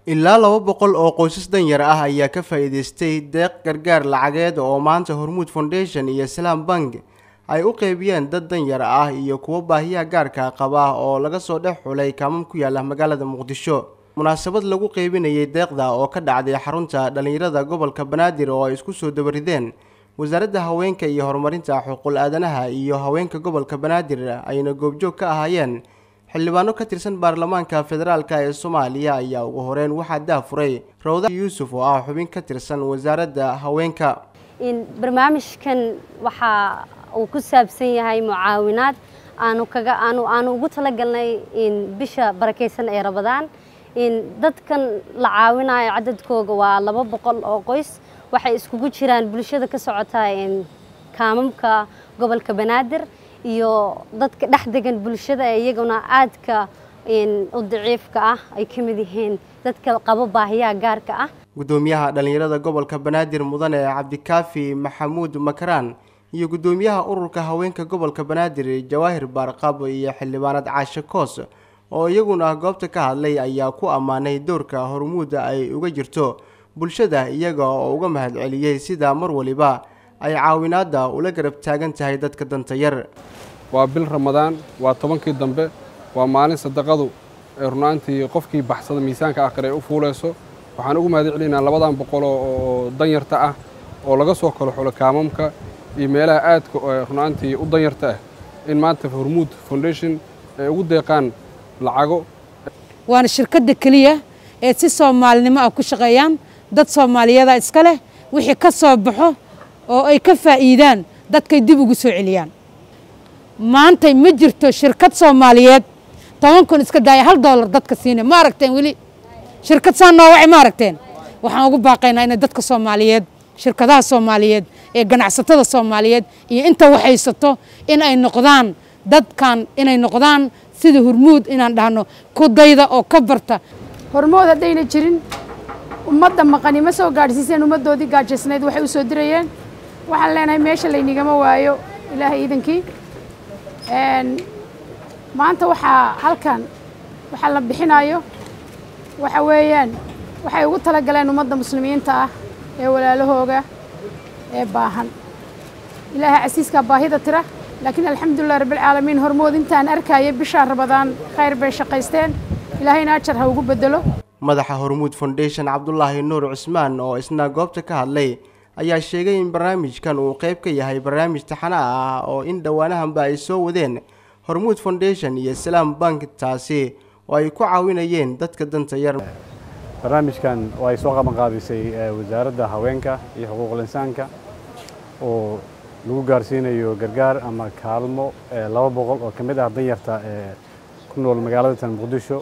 ilaa laba boqol oo qoysas danyar ah ayaa ka faa'iidaystay deeq gargaar lacageed oo maanta hormuud foundation iyo salaam bank ay u qeybiyeen dad danyar ah iyo kuwo baahiyaha gaarka qaba oo laga soo dhex xulay kaamam ku yaala magaalada muqdisho munaasabad lagu qeybinayay deeqda oo ka dhacday xarunta dhallinyarada gobolka banaadir oo ay isku soo dabarideen wasaaradda haweenka iyo horumarinta xuquuq aadanaha iyo haweenka gobolka banaadir ayna goobjoog ka ahaayeen xildhibaano ka tirsan baarlamaanka federaalk ee soomaaliya ayaa ugu horeyn waxaa daafuray rawda yuusuf oo ah xubin ka tirsan wasaaradda haweenka barnaamijkan waxaa uu ku saabsan yahay mucaawinaad aanu kaga aanu aanu ugu talagalnay bisha barakeysan ee rabadaan dadkan la caawinayo cadadkooga waa laba boqol oo qoys waxay iskugu jiraan bulshada ka socota kaamamka gobolka banaadir iyo dadka dhex degan bulshada ee iyaguna aadka u daciifka ah ay ka mid yihiin dadka qabo baahiyaha gaarka ah guddoomiyaha dhallinyarada gobolka banaadir mudane cabdikaafi maxamuud makaraan iyo guddoomiyaha ururka haweenka gobolka banaadir jawaahir baarqab iyo xildhibaanad caashe koos oo iyaguna goobta ka hadlay ayaa ku ammaanay dowrka hormuuda ay uga jirto bulshada iyaga oo uga mahadceliyey sida mar waliba ay caawinaadda ula garab taagan tahay dadka danta yar waa bil ramadaan waa tobankii dambe waa maalin sadaqadu ee runaantii qofkii baxsada miisaanka aakhir ay u fuulayso waxaan ugu mahad celinaynaa labadan boqol oo danyarta ah oo laga soo kalo xulo kaamamka iyo meelaha aadka runaantii u danyarta ah in maanta hormuud foundation ay ugu deeqaan lacago waana shirkadda keliya ee si soomaalinimo ah ku shaqeeyaan dad soomaaliyeeda iska leh wixii ka soo baxo oo ay ka faa'iidaan dadkay dib ugu soo celiyaan maantay ma jirto shirkad soomaaliyeed toban kun iska daaya hal doolar dadka siina ma aragteen weli shirkad saa noo wacay ma aragteen waxaan ugu baaqaynaa inay dadka soomaaliyeed shirkadaha soomaaliyeed ee ganacsatada soomaaliyeed iyo inta waxaysato in ay noqdaan dadkan inay noqdaan sida hormuud inaan dhahno ku dayda oo ka barta hormood haddayna jirin ummadda maqani ma soo gaadhsiiseen ummaddoodii gaajaysnayd waxay u soo dirayeen waxaan leenahay meesha laynigama waayo ilaahay iidankii maanta waxaa halkan waxaa la bixinayo waxa weeyaan waxay ugu talagaleen ummadda muslimiinta ah ee walaalahooga ee baahan ilaahay casiiskaa baahida tira laakiin alxamdulilah rabbilcaalamiin hormood intaan arkaya bishaa rabadaan khayr bay shaqaysteen ilaahayna ajar ha ugu bedelo madaxa hormuud foundation cabdulaahi nuur cusmaan oo isna goobta ka hadlay ayaa sheegay in barnaamijkan uu qayb ka yahay barnaamij taxana ah oo in dhowaanahanba ay soo wadeen hormuud foundation iyo salaam bank taasi oo ay ku caawinayeen dadka danta yar barnaamijkan oo ay soo qaban qaadisay wasaaradda haweenka iyo xuquuqul insaanka oo lagu gaarsiinayo gargaar ama kaalmo laba boqol oo ka mid ah danyarta ee ku nool magaalada tan muqdisho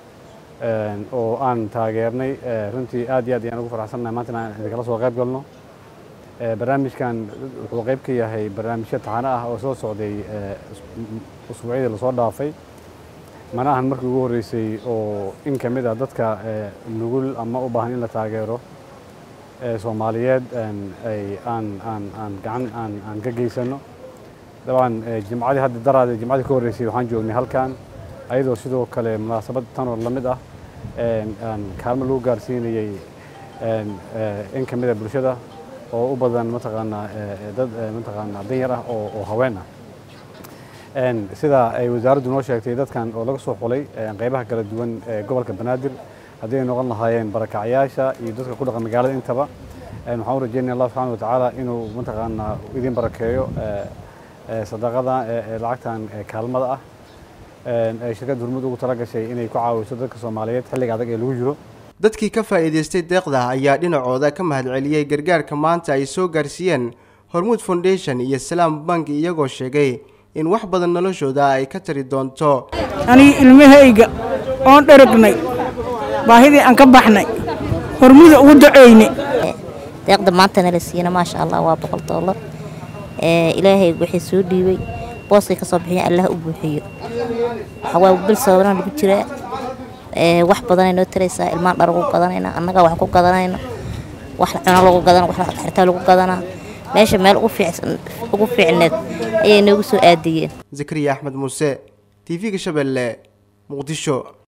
oo aan taageernay runtii aad iyo aad ayaan ugu farxsannahay maanta inaan idinkala soo qayb galno barnaamijkan wuxuu qayb ka yahay barnaamijyo taxano ah oo soo socday usbuucyadii lasoo dhaafay mana ahan markii ugu horreysay oo in ka mid ah dadka nugul ama u baahan in la taageero soomaaliyeed ay aan aan aan gacan aan aan ka geysano dabcan jimcadii hadda daraade jimcadii ka horreysay waxaan joognay halkan ayadoo sidoo kale munaasabad tanoo la mid ah aan kaalmo lagu gaarsiinayey in ka mid a bulshada oo u badan mataqaanaa dad mataqaanaa danyar ah oo oo haween ah sida ay wasaaraddu noo sheegtay dadkan oo laga soo xulay qaybaha kala duwan ee gobolka banaadir haddii ay noqon lahaayeen barakacyaasha iyo dadka ku dhaqan magaalada intaba waxaan u rajeynaya allah subxaana watacaala inuu mataqaanaa idin barakeeyo sadaqada lacagtan kaalmada ah ay shirkadda hormuud ugu tala gashay inay ku caawiso dadka soomaaliyeed xilliga adag ee lagu jiro dadkii ka faa'iidaystay deeqda ayaa dhinacooda ka mahadceliyey gargaarka maanta ay soo gaarsiiyeen hormuud foundation iyo salaam bank iyagoo sheegay in wax badan noloshooda ay ka tari doonto aniga ilmahayga oon dharagnay baahidii aan ka baxnay hormuda ugu duceyne deeqda maantana la siiyana maasha allah waa boqol doolar ilaahay wixii soo dhiibay booskay ka soo bixiya allah u buuxiyo waxawaa bil sababana lagu jiraa wax badanay noo taraysaa ilmaan dhar ugu gadanayna annaga wax ku gadanayna wax cuno lagu gadana wax xirtaa lagu gadanaa meesha meel ugu fiicneed ayay noogu soo aadiyeen zakariya axmed muuse t v-ga shabeelle muqdisho